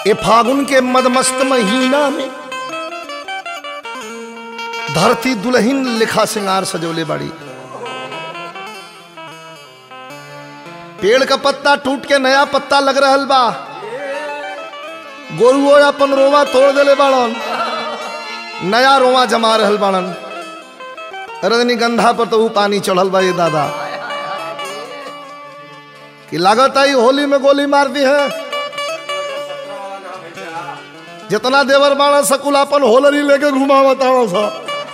ए फागुन के मदमस्त महीना में धरती दुल्हन लिखा सिंगार सजोले बाड़ी पेड़ का पत्ता टूट के नया पत्ता लग रहल बा गोरुओ अपन रोवा तोड़ देले बाड़न नया रोवा जमा रहल बाड़न रजनीगंधा पर तो ऊ पानी चढ़ल बा ये दादा कि लागत आई होली में गोली मार दी है जितना देवर बाड़ा सकुल अपन होलरी लेके घुमावता सा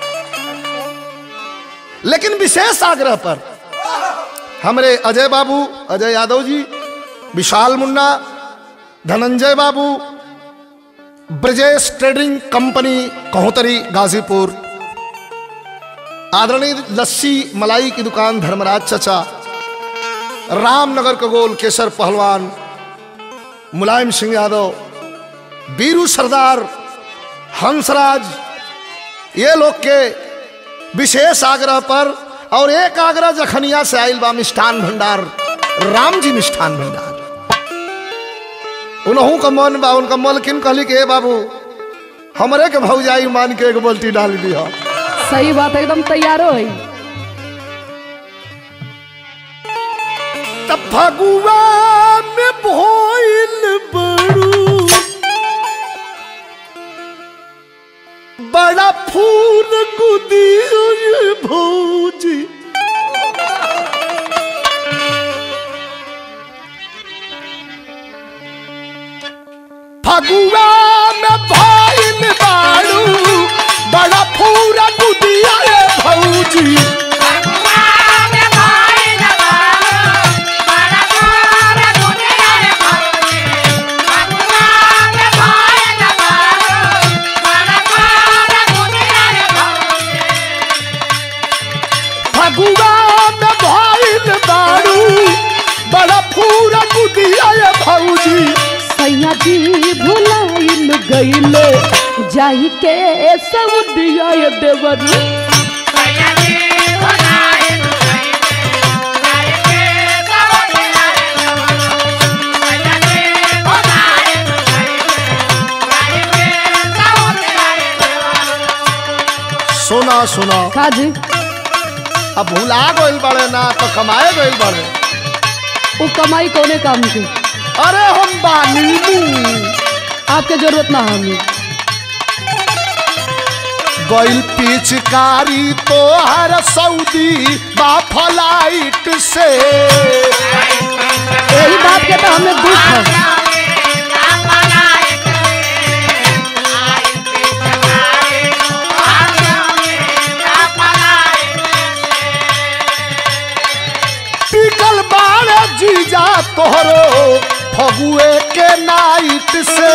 लेकिन विशेष आग्रह पर हमरे अजय बाबू अजय यादव जी विशाल मुन्ना धनंजय बाबू ब्रजेश ट्रेडिंग कंपनी कहोतरी गाजीपुर आदरणीय लस्सी मलाई की दुकान धर्मराज चचा रामनगर का गोल केसर पहलवान मुलायम सिंह यादव बीरू सरदार हंसराज ये लोग के विशेष आग्रह पर और एक आग्रह जखनिया से आयल बा मिष्ठान भंडार राम जी मिष्ठान भंडार उनहू का मन बा उनका मलकिन कहली के "ए बाबू हमरे के भौजाई मान के एक बाल्टी डाल दिया सही बात है, एकदम तैयारो है तब फगुआ में भोइल बड़ू बड़ा फूल गुदी ये भौजी फगुआ में भोइल बाड़ू बड़ा फूल गुदिया ये भौजी फगुआ में भइल बारू बड़ा पूरा गुदिया ये भौजी सैया जी भुलाइल गईले जाई के सब दिया ये देवरू सुना सुना का जी अब भुला गइल बड़े ना तो कमाए गइल बड़े वो कमाई कोने काम की अरे हम बानी मुंह आपके जरूरत ना हमें गइल पिचकारी तो हर सऊदी बा फ्लाइट से यही बात के तो हमें दुख है टिकल बाड़े जीजा तोहरो फगुए के नाइट से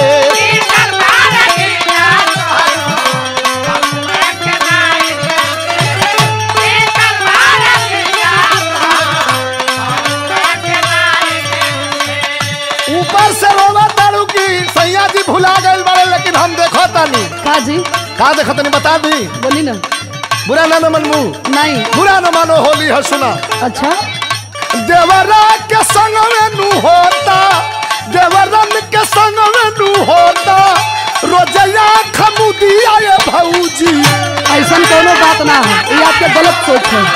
ऊपर से रोवा तारू की सैया जी भुला गइल बड़े लेकिन हम देखो तानी का जी का देखो तनी बता दी बोली ना बुरा ना न मनमू नहीं बुरा न मानो होली है सुना अच्छा देवरा के संग में नू होता देवरन के संग में नू होता रोजया खमुदिया ये भौजी ऐसा कोनो बात ना है ये आपके गलत सोच है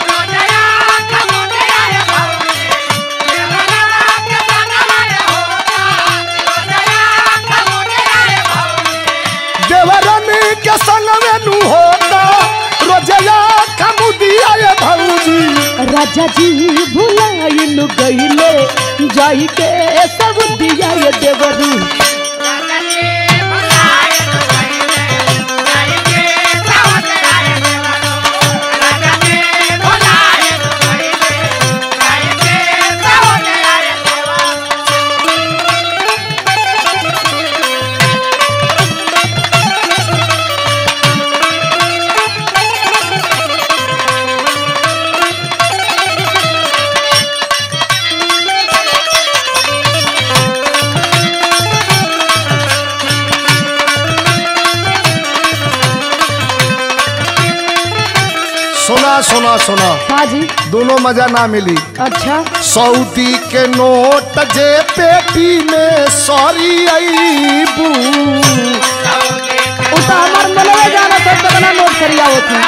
देवरन के संग में नू होता रोजया खमुदिया ये भौजी राजा जी भुलाइल गईले जाई के सब दिया ये देवरू सुना सुना काजी दोनों मजा ना मिली अच्छा सऊदी के नोट जे पेटी में सॉरी अईबू उ तो हमार मनवे जाना था कितना नोट करिया होती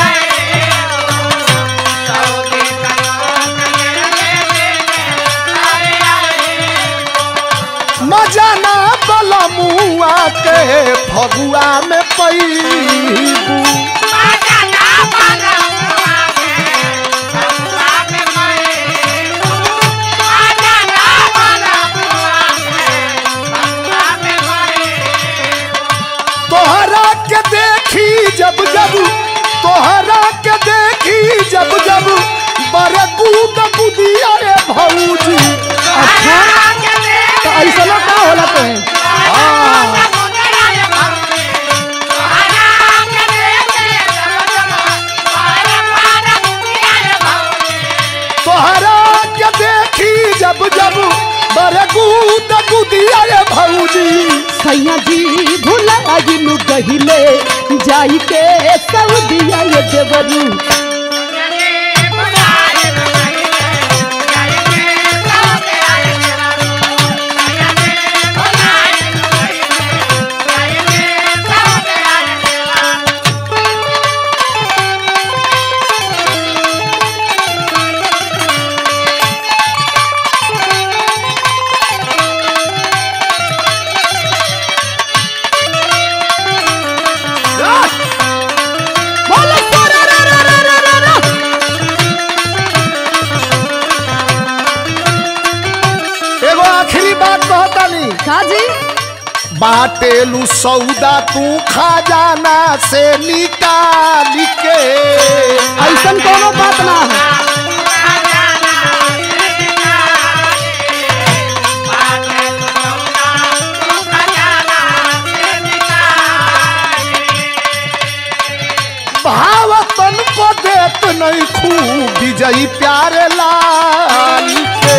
मजा ना बला मुआ के फगुआ में पैबू तोहरा के देखी जब जब तोहरा के देखी जब जब बड़े कूद कुदिया रे भौजी अच्छा तो ऐसा ना का होला तो है तोहरा के देखी जब जब बड़े कूद कुदिया रे भौजी सैया जी भुलाइनु गहिले जाई के सऊदिया ये देवरू बोलो सोरा रा रा रा रा रा रा। एगो आखिरी बात कहतानी काजी बाटेलू सौदा तू खजाना से निकाल के ऐसन कोनो बात ना है भावतन को देत नहीं खूब विजयी प्यारे लाल के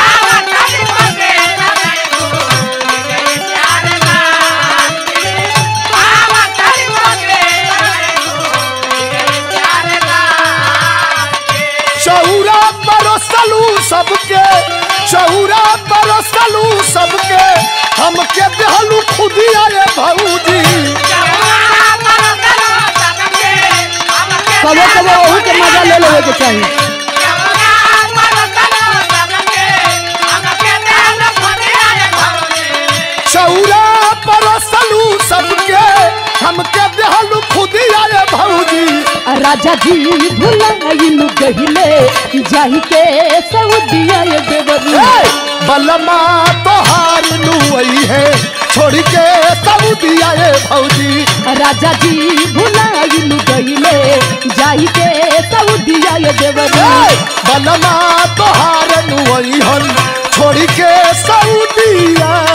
चौरा परसलू सबके चौरा परसलू सबके हमके देहलू खुदिया रे भौजी कबो कबो वही के मजा ले लेवे के चाहिए चौरा परसलू सबके हमके देहलू खुदिया रे भौजी राजा जी भुलाइनु गहिले जाई के सऊदिया ये देवरू ए, बलमा तोहार नुई है छोड़ के सऊदिया रे भौजी राजा जी भुलाइनु गहिले जाई के सऊदिया ये देवरू ए, बलमा तोहार नुई हन छोड़ के सऊदिया